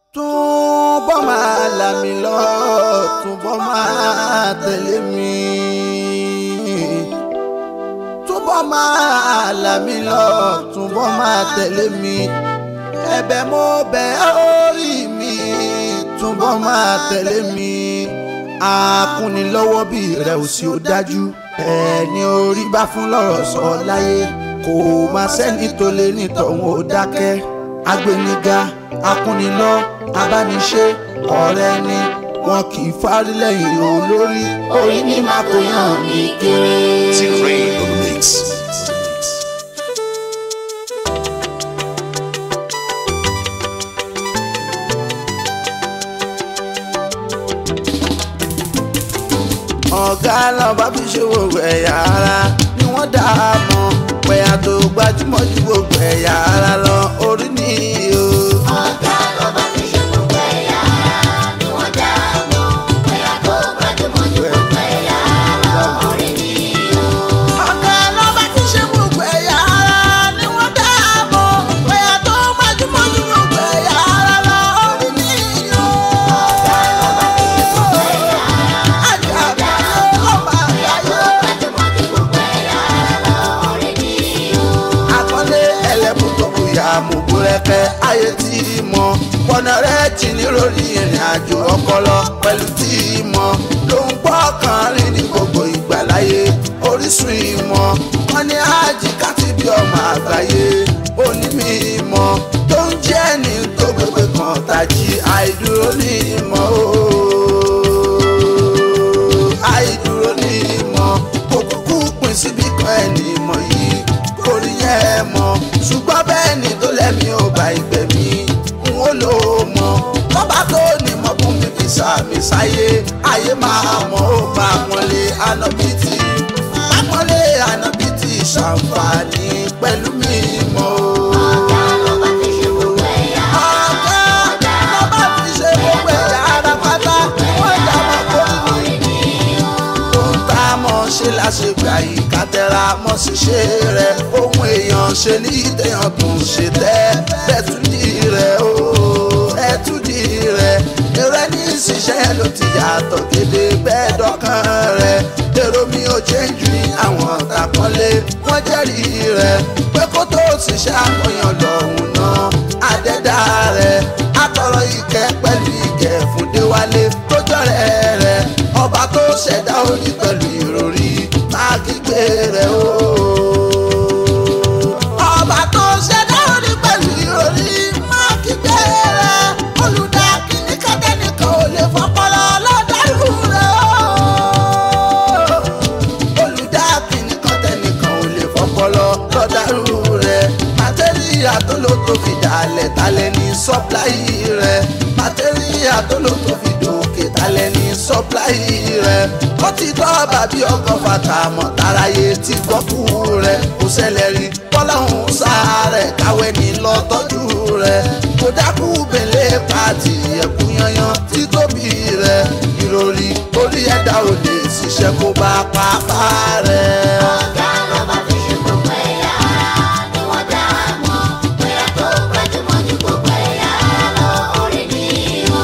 túbọ̀ máa là mí lọ túbọ̀ máa tẹ̀lé mi túbọ̀ máa là mí lọ túbọ̀ máa tẹ̀lé mi ẹ̀bẹ̀ mo bẹ̀ orí mi túbọ̀ máa tẹ̀lé mi akúnilọ́wọ́ bí rẹ̀ ò sí ó dájú ẹni orí bá fún lọ́rọ̀ sọ láyé kò má sẹ́ni tó lè nítọ̀hún ó dákẹ́ agbẹniga akúnilọ́ abániṣe ọ̀rẹ́ ni wọn kì í fárí lẹ́yìn olórí orí ní máa kó yàn mí kéré. T-Rain on the mix. ọ̀gá lọ́ba fi ṣe gbogbo ẹ̀yà ara ni wọ́n dá a mọ̀ pẹ̀yà tó gbajúmọ̀ ju gbogbo ẹ̀yà ara lọ orí ni o. ọ̀gá lọ́ba fi ṣe gbogbo ẹ̀yà ara ni wọ́n dá a mọ̀ ẹ̀yà tó gbajúmọ̀ ju gbogbo ẹ̀yà ara orí ni o. ọ̀gá lọ́ba fi ṣe gbogbo ẹ̀yà ara ni wọ́n dá a mọ̀ pẹ̀yà tó gbajúmọ̀ ju gbogbo ẹ̀yà ara lọ orí ni o. ọ̀gá lọ́ba fi ṣe gbogbo ẹ̀yà ara àjàgbá ọba àgbáyé. gbajúmọ̀ ju gbogbo ẹ̀yà ara orí ni o. akọ́lé ẹlẹ́bùn tó bùyà mùbúrẹ́kẹ́ ayé tí ì mọ̀ pọ̀nà rẹ̀ jì ní lórí ìrìn àjò ọpọlọ pẹ̀lú tí ì mọ̀ ló ń gbọ́ kan rí ní gbogbo ìgbàláyé orísun ìmọ̀ wọn ní ájì káti bí ọmọ àgbáyé onímọ̀ ìmọ̀ tó ń jẹ́ ní tó gbégbé kan tàjí àìdúró ní ìmọ̀ ooo àìdúró ní ìmọ̀ kò kúkú pín síbi kan ẹni ìmọ̀ yìí kò rí yẹn mọ̀ ṣùgbọ́n bẹ́ẹ̀ ni tó lẹ́mí ò bá ìgbẹ̀mí n ó lò ó mọ̀ tọ́ba tó ní mọ̀ fún mi fi sàmì sáyé ayé máa mọ̀ ó máa mọ̀lé ànábìtì àmọ́lé ànábìtì ṣàǹfààní pẹ̀lú mi mọ̀ o. ọ̀gá lọ́ba fi ṣe gbogbo ẹ̀yà ọ̀gá lọ́ba fi ṣe gbogbo ẹ̀yà ara pátá wọ́n jà mọ́ kó ní orí ni o. ohun tá a mọ̀ ṣe láṣegbà yìí ká tẹra mọ́ ṣiṣẹ́ rẹ̀ ohun èèyàn ṣe ní ìtẹ̀yàn tó ń ṣe tẹ́ bẹ́tùdì rẹ̀ o ẹ̀tùdì rẹ̀ eré ní ìṣiṣẹ́ ló ti yàtọ̀ gédé bẹ́ẹ̀ dọ́kàn rẹ̀ èrò mi ò jẹ́ jù ní àwọn tàkọ́lé wọ́n jẹ́rìí rẹ̀ pé kó tó ṣiṣẹ́ àkọyàn lọ́hùn náà àdẹ́dá rẹ̀ àtọ̀rọ̀ ìkẹ́ pẹ̀lú ìkẹ́ fún déwálé tó jọ̀rẹ́ rẹ̀ ọba tó ṣẹ̀dá orí pẹ̀lú ìròrí máa kígbe rẹ̀ o. ọba tó ṣẹ̀dá orí pẹ̀lú ìròrí máa kígbe rẹ̀ olùdá kìíní kẹ́kẹ́nìkan ò lè fọpọlọ lọ́dàrú rẹ̀ o. olùdá kìíní kọ́tẹ́nìkan ò lè fọpọlọ lọ́dàrú rẹ̀ màtẹ́ríà tó ló tó fi dàlẹ̀ talẹ̀ ní sọ́pláì rẹ̀ màtẹ́ríà tó ló tó fi dòkè talẹ̀ ní sọ́pláì rẹ̀ ó ti tọ́ bàbí ọkọ̀ fata mọ̀ táráyé ti gbọ́kú rẹ̀ kò ṣẹlẹ̀ rí bọ́láhùn sáré káwé ní lọ tọ́jú rẹ̀ kò dákú bẹ̀lẹ́ pàtì ẹ̀kú yanyan títóbi rẹ̀ ìròrí orí ẹ̀dá ò lè ṣiṣẹ́ kó bá pápá rẹ̀. ọ̀gá lọ́ba fi ṣe gbogbo ẹ̀yà ara ni wọ́n dá a mọ̀ ẹ̀yà tó gbajúmọ̀ ju gbogbo ẹ̀yà ara orí ni o.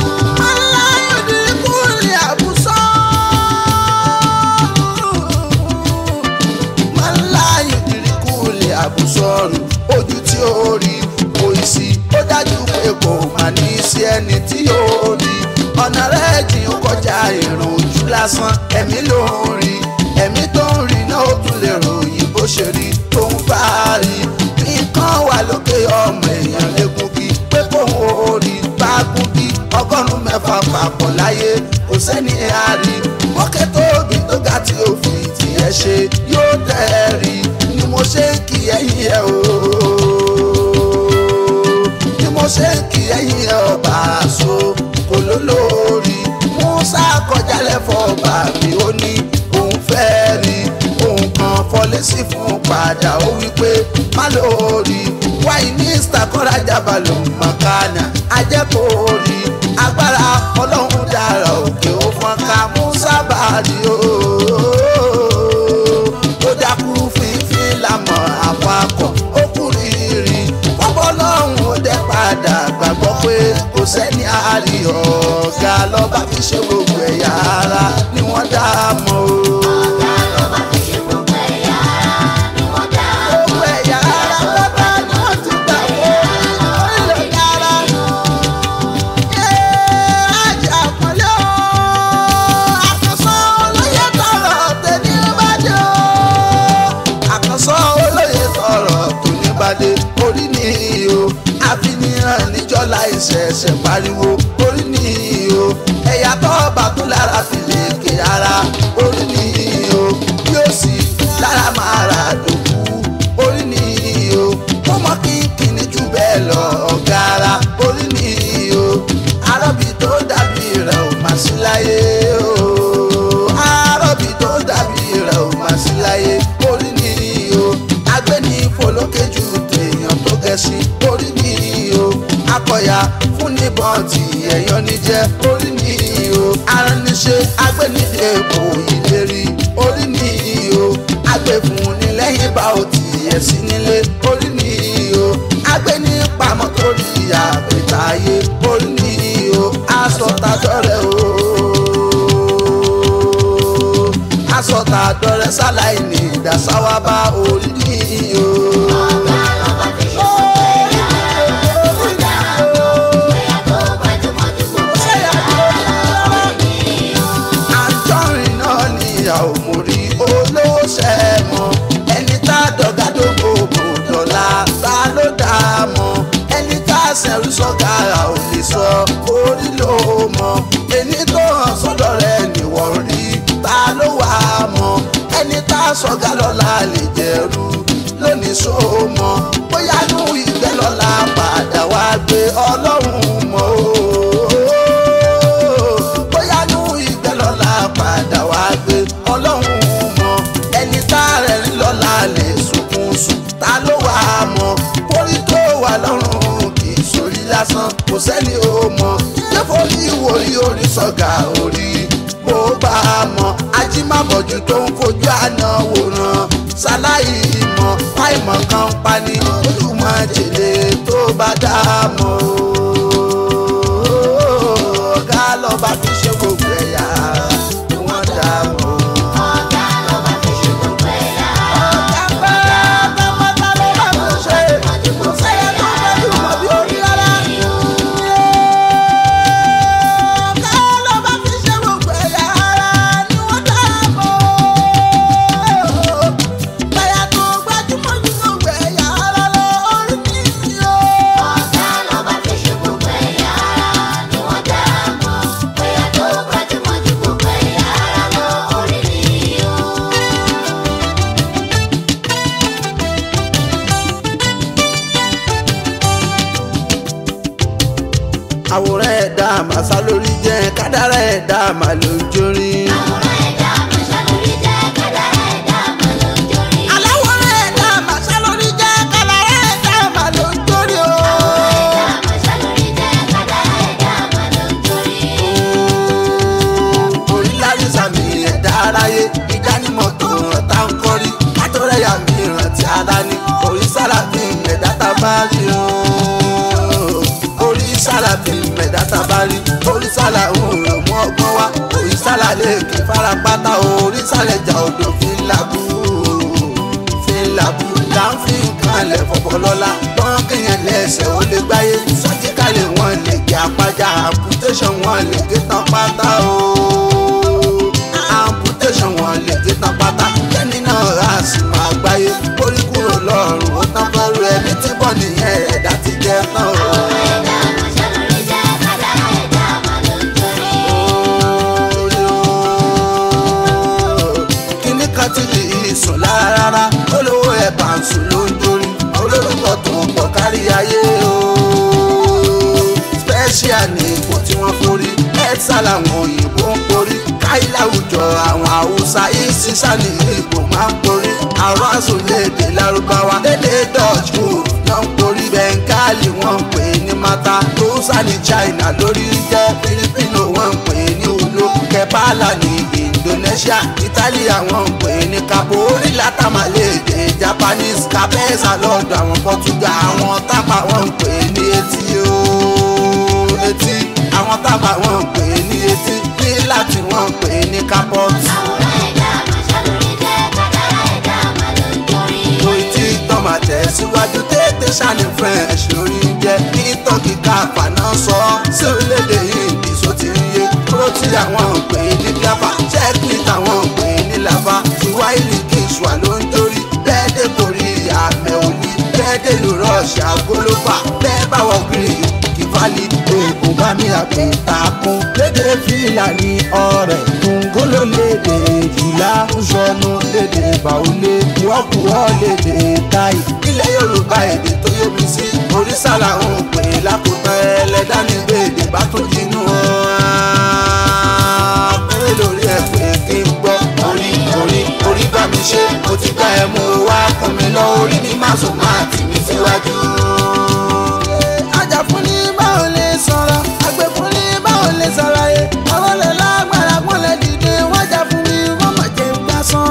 àbùsọ̀rù ojú tí ó rí kò sí ó dájú pé kò mà ní sí ẹni tí ó rí ọ̀nà rẹ̀ jìn ó kọjá ìrùn ojú lásán ẹ̀mí ló ń rí ẹ̀mí tó ń rí náà ó tún lè ròyìn bó ṣe rí tó ń bá a rí nǹkan wà lókè ọmọ èèyàn lẹ́kùn kí pé kóun ó rí bá gún kí ọgọ́rùn-ún mẹ́fà papọ̀ láyé kò sẹ́ni àárí mọ́kẹ́ tóbi tó ga tí ó fi tiẹ̀ ṣe yóò tẹ̀ ẹ́ rí ni mo ṣe ń kí ẹ̀yìn ẹ̀ o ni mo ṣe ń kí ẹ̀yìn ẹ̀ ọba àṣọ kò lólórí musa kọjá lẹ́fọ̀ ọba mi ó ní òun fẹ́ rí òun kan fọlé sí fún padà ó wí pé má lórí wáyé mínísítà kọ́lájà balùwẹ̀ mọ̀kánà ajẹ́kọ̀ọ́rí agbára ọlọ́run dára òkè ó fọ́n ká musa bàrí o ó dákú fífín lámọ̀ àpapọ̀ ó kú rírì ọbọ̀ ọlọ́run ó dẹ́ padà gbàgbọ́ pé kò sẹ́ni rí ọ̀gá lọ́ba fi ṣe gbogbo ẹ̀yà ara ni wọ́n dá a mọ̀ o. ọ̀gá lọ́ba fi ṣe gbogbo ẹ̀yà ara ni wọ́n dá a mọ̀. gbogbo ẹ̀yà ara pátá ni wọ́n ti gbà wọ́n orílẹ̀ dára. ajá àpọ́nlé o àkànṣe olóyè tọrọ tẹ̀lé bàdé o. àkànṣe olóyè tọrọ tó ní bàdé orí ni o àfihàn níjọ́ láìṣẹ̀ṣẹ̀ pariwo orí ni o ẹ̀yà tó bá tó lára fi lè ké ara orí ni o yóò sì lára máa ra dòkú orí ni o ó mọ kínkínní jù bẹ́ẹ̀ lọ ọ̀gá ara orí ni o arọ́bì tó dàbí rẹ̀ ò má sí láyé o arọ́bì tó dàbí rẹ̀ ò má sí láyé orí ni o agbẹ́ni folókè ju tèèyàn tó gẹ̀ẹ́sì orí ni o akọ̀yà fún níbọn tí ẹ̀yọ́ ní jẹ́ orí ni o arániṣe agbẹ́nidé kò ìlérí orí ni o agbẹ́fun ní lẹ́yìn bá o tiẹ̀ sí nílé orí ni o agbẹ́ni pamọ́ torí àpètà ayé orí ni o aṣọ tàjọ́rẹ́ o aṣọ tàjọ́rẹ́ sáláì ní ìdásáwá bá orí ni o. ọ̀gá lọ́ba fi ṣe gbogbo ẹ̀yà ara ni wọ́n dá a mọ̀. ẹ̀yà tó gbajúmọ̀ ju gbogbo ẹ̀yà ara lọ orí ni o. àjọrin náà ni ìyàwó mo rí olówó sẹ́mọ̀ ẹni tá a dọ̀gádógó kò dọ̀la ta ló dá a mọ̀ ẹni tá a sẹ̀rú sọ́gàrà ò lè sọ orí ló mọ̀ ẹni tó hàn sọ́dọ̀ rẹ̀ nìwọ̀n rí ta ló wà á mọ̀ ẹni tá a sọ́gà lọ́la lè jẹ̀rú lónìí só mọ̀ bóyá nù ìgbẹ́ lọ́la padà wá gbé ọlọ́run mọ̀ ooo bóyá nù ìgbẹ́ lọ́la padà wá gbé ọlọ́run mọ̀ ẹni tá a rẹ̀ rí lọ́la lè sunkún sùn ta ló wà á mọ̀ orí tó wà lọ́rùn kì í sórí lásán kò sẹ́ni ó mọ̀ ṣé forí ìwòrí orí sọ̀gà orí bó bá a mọ̀ ajímàbọ̀jú tó ń fojú àná wòran ṣaláì mọ̀ àìmọ̀ kan pani olùmọ̀ jèlé tó bá dá a mọ̀ ọ̀gá lọ́ba fi ṣe gbogbo ẹ̀yà ni wọ́n dá a mọ̀. ọ̀gá lọ́ba fi ṣe gbogbo ẹ̀yà ara ọ̀gá pẹ́ pátápátá ló bá mi ṣe kò sẹ́yẹ tó fẹ́ mọ̀ bí orí rárá. ọ̀gá lọ́ba fi ṣe gbogbo ẹ̀yà ara ni wọ́n dá a mọ̀. ẹ̀yà tó gbajúmọ̀ ju gbogbo ẹ̀yà ara lọ orí mi ni o. ọ̀gá lọ́ba fi ṣe gbogbo ẹ̀yà ara ni wọ́n dá a mọ̀. ẹ̀yà tó gbajúmọ̀ ju gbogbo ẹ̀yà ara lọ orí ni o. àwòrán ẹ̀dá màsá lórí jẹ́ kádàrá ẹ̀dá màlójórí. àwòrán ẹ̀dá àmàṣà lórí jẹ́ kádàrá ẹ̀dá àmà ló ń jórí. aláwòrán ẹ̀dá màsá lórí jẹ́ kádàrá ẹ̀dá màlójórí o. ẹ̀dá àmàṣà lórí jẹ́ kádàrá ẹ̀dá àmà ló ń jórí. orí lárí sàmì ẹ̀dá aráyé ìdánimọ̀ tó ràn tá ń kọ́rí àtọ́rẹ́yà mi rántí ara ní orí sálàbí ẹ̀dá tá a bá rí o. orí sálàbí ẹ̀dá tá a bá rí orí sálà òun rẹ̀ mú ọgbọ́n wá orí sálà lè kí farapátá orí sálẹ̀ jà odò fi ń labú fi ń labú là ń fi nǹkan lẹ̀ fọ̀fọ̀ lọ́la wọ́n kéèyàn lẹ́sẹ̀ ó lè gbáyé sọ́jíkàlẹ̀ wọn lè gé apájà amputation wọn lè gé tán pátá o amputation wọn lè gé tán pátá kẹ́ni náà rà sí máa gbáyé orí kúrò lọ́rùn ó tán fẹ́rù ẹni tí bọ́ nìyẹn ẹ̀dá ti jẹ́ tán o. ẹ̀dá àmàṣà lórí jẹ́ kádàrá ẹ̀dá àmà ló ń jórí. kíní kan ti lè sùn lára rárá olówó ẹ̀ bá ń sùn ló ń jórí olórúkọ tó ń pọ̀ kárí ayé o special ní ipò tí wọ́n forí ẹ̀ẹ́sà làwọn òyìnbó ń porí káyí láwùjọ àwọn haúsá ìsísà ní ipò máa ń porí àwọn àsùnlédè lárúbáwá lédè dutch group náà ń porí bẹ́ńkálì wọ́n ń pè é ní mata rúṣà ní china lórí jẹ́ filipino wọ́n ń pè é ní ulo kẹpàlà ní indonesia italia wọ́n ń pè é ní cabo orí látàmàlédè japanese capesa lọ́dọ̀ àwọn portugal àwọn tápà wọ́n ń pè é ní etí o etí àwọn tábà wọ́n pè é ní etí ní láti wọ́n pè é ní kápọ́ọ̀tù. àwòrán ẹ̀dá àmàṣà lórí jẹ́ kádàrá ẹ̀dá àmà ló ń torí. mo ti tán máa tẹ̀síwájú tètè ṣàní french lórí jẹ́ ní tọ́kì káfà náà sọ sí orílẹ̀-èdè hindi só ti ń yé kúrò tí àwọn ń pè é ní gáfà checkmate àwọn ń pè é ní lava tiwáìlì kìsùà ló ń torí bẹ́ẹ̀ dé kórì àmẹ́ òní bẹ́ẹ̀ dé lu rọ́ọ̀ṣì àgólófà bẹ́ẹ̀ bá wọ gírí kìfálì oògùn bá mi àpè takun lédè fìlà ní ọ̀rẹ́ kòǹgóló lédè jùlá ń sọnù lédè bàólé wọ́pùwọ́ lédè táì ilẹ̀ yorùbá èdè tó yé mi sí orísàlà ń pè é lákòótán ẹlẹ́dá ní gbèdé bá tún jinú péré lórí ẹ̀ pé kí n gbọ́ orí orí orí bá mi ṣe mo ti gbá ẹ mú wá kún mi lọ orí mi má sùn má tì mí síwájú. ajá fún ní báwo lè sọ̀rọ̀ àgbẹ̀ fún ní báwo lè sọ̀rọ̀ yẹ àwọn lè lágbára kún lè dìde wọ́n jà fún mi wọ́n má jẹ́ gbà sán.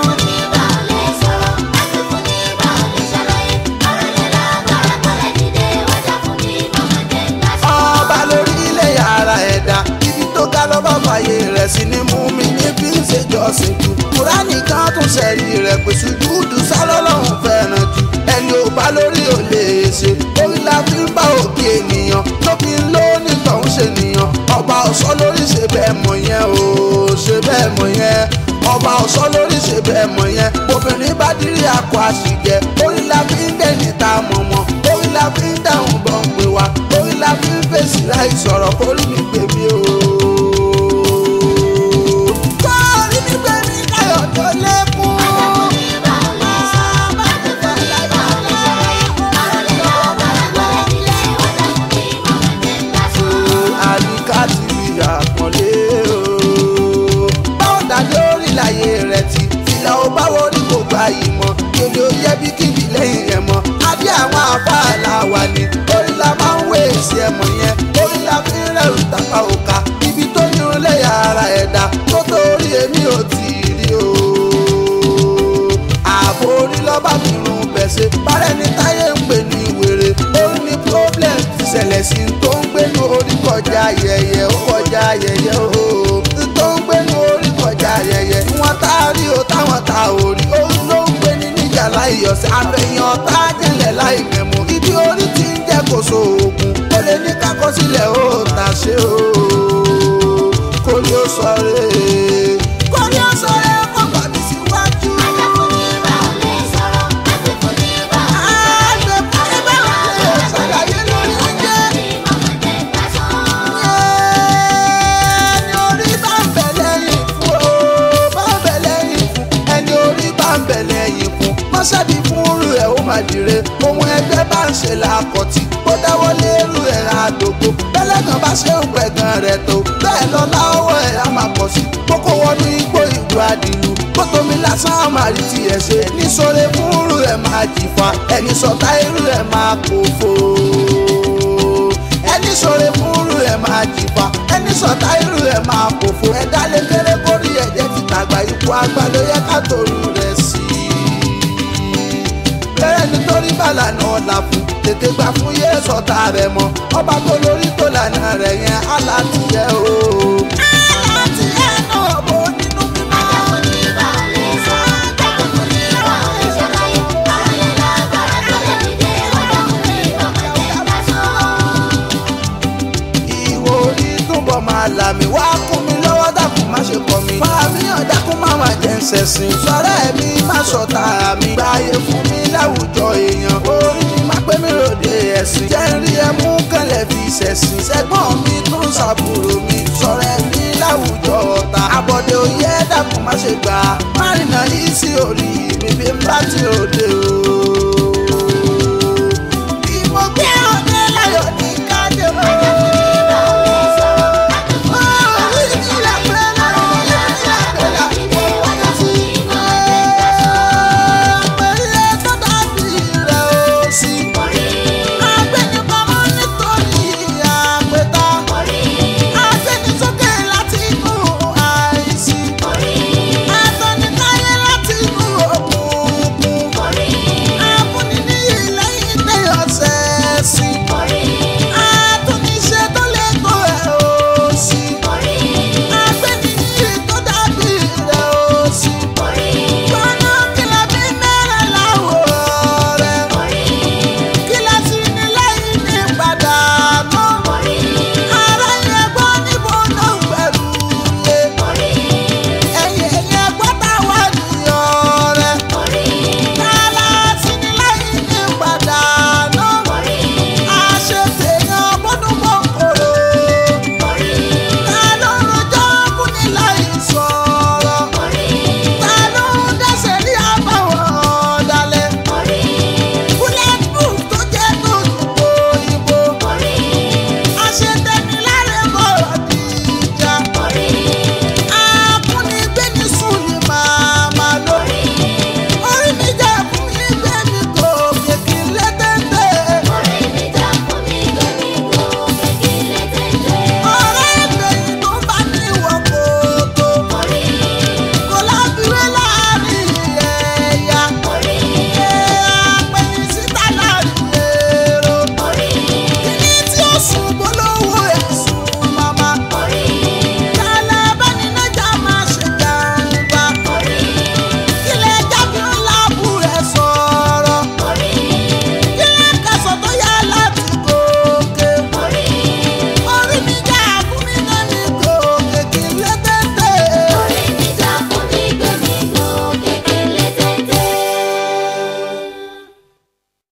ọba lórí ilé yàrá ẹ̀dá ibi tó ga lọ́ba fàyè rẹ̀ sí ni mú mi ní bí ń ṣèjọsìn jù kúránì kan tún ṣẹ̀rí rẹ̀ pé sùjúdù sálọ́lọ́hún fẹ́ràn jù ẹni ò bá lórí ò lè ṣe orí la fi ń bá òkè ènìyàn tó fi ń lò ní tọ̀hún ṣe nìyàn ọba ọ̀ṣọ́ lórí ṣe bẹ́ẹ̀ mọ̀ yẹn o ṣe bẹ́ẹ̀ mọ̀ yẹn ọba ọ̀ṣọ́ lórí ṣe bẹ́ẹ̀ mọ̀ yẹn obìnrin bá dírí akọ àṣìjẹ orí la fi ń dẹ̀ níta mọ̀mọ́ orí la fi ń dáhùn bọ̀ ń pè wá orí la fi ń fèsì láì sọ̀rọ̀ kórí mi pè mí o. kórí mi pè mí káyọ̀ tó lékún. àyíká ti àpọ̀lé o. báwo dájú orí láyé rẹ̀ ti fìlà ó báwo rí kò gba ìmọ̀ kèlè ó yẹ bí kíbi lẹ́yìn rẹ̀ mọ́. adé àwọn afáàlà wà ní orí la máa ń wé èsì ẹ̀mọ̀ yẹn orí la fi ń rẹ̀rù tàpá òkà ibi tó ní orílẹ̀ ara ẹ̀dá tó torí èmi ò tí ì rí o. ààbò orí lọ́ba mi rún bẹ̀sẹ̀ bárẹ̀ ní táyé ń pè ní wèrè ó ní problem ti ṣẹlẹ̀ sí i tó ń gbénu orí kọjá ayẹyẹ ó kọjá ayẹyẹ o tó ń gbénu orí kọjá ayẹyẹ wọn tá a rí o táwọn tá a ò rí ó ló ń gbé ní níjà láì yọ̀sẹ̀ àfẹ̀yìn ọ̀tá jẹ̀lẹ̀ láì mẹ̀mú ibi orí ti ń jẹ́ kó so oògùn ó lè ní kákọsílẹ̀ ó tà ṣe o kó ní ó sọ rè kó ní ó sọ rè kó gbà mí síwájú. ẹni orí bá ń bẹ̀ lẹ́yìn fún o bá ń bẹ̀ lẹ́yìn fún ẹni orí bá ń bẹ̀ lẹ́yìn fún mọ́ṣáàdì fún rú ẹ̀ ó máa dìre ohun ẹgbẹ́ bá ń ṣe làkọ̀tì ó dáwọ́ lérú ẹ̀ àdógó bẹ́lẹ́gàn bá ṣe ń pẹ̀gàn rẹ̀ tó bẹ́ẹ̀ lọ láwọ̀ ẹ̀ á máa pọ̀ sí kókó wọnú igbó ìlú àdìlú kótómi lásán á máa rí tiẹ̀ ṣe níṣòro fún rú ẹ̀ máa jìfà ẹni sọ̀tá irú ẹ̀ máa kófò ẹni sọ̀rọ̀ fúnrú ẹ̀ máa jìfà ẹni sọ̀tá irú ẹ̀ máa kòfò ẹ̀dá lè kéré kórí ẹ̀jẹ̀ ti tàgbà ipò àgbà ló yẹ ká torí rẹ̀ sí i. bẹ́ẹ̀ nítorí bàlà náà là fún tètè gbà fún yé sọ̀tá rẹ̀ mọ́ ọba tó lórí tó lànà rẹ̀ yẹn alátìyẹ o. alátìyẹ náà bó nínú mímọ́. ìwò orí túbọ̀ máa là mí wá kún mi lọ́wọ́ dákun má ṣe kọ̀ mí. fàmíyàn dákun má má jẹ́ ń ṣẹ̀sìn. sọ̀rọ̀ ẹ̀mí má sọ̀tà mi. gbáyé fún mi láwùjọ èèyàn. orí mi má pé mi ròde ẹ̀sìn. jẹ́ ń rí ẹmú kẹlẹ̀ fi ṣẹ̀sìn. sẹ́gbọ́n mi tún ṣàbúrò mi. sọ̀rọ̀ ẹ̀mí láwùjọ ọ̀tá. àbọ̀dé òye dákun má ṣe gbà. má rìnà yìí sí orí mi bí n bá ti ròde o.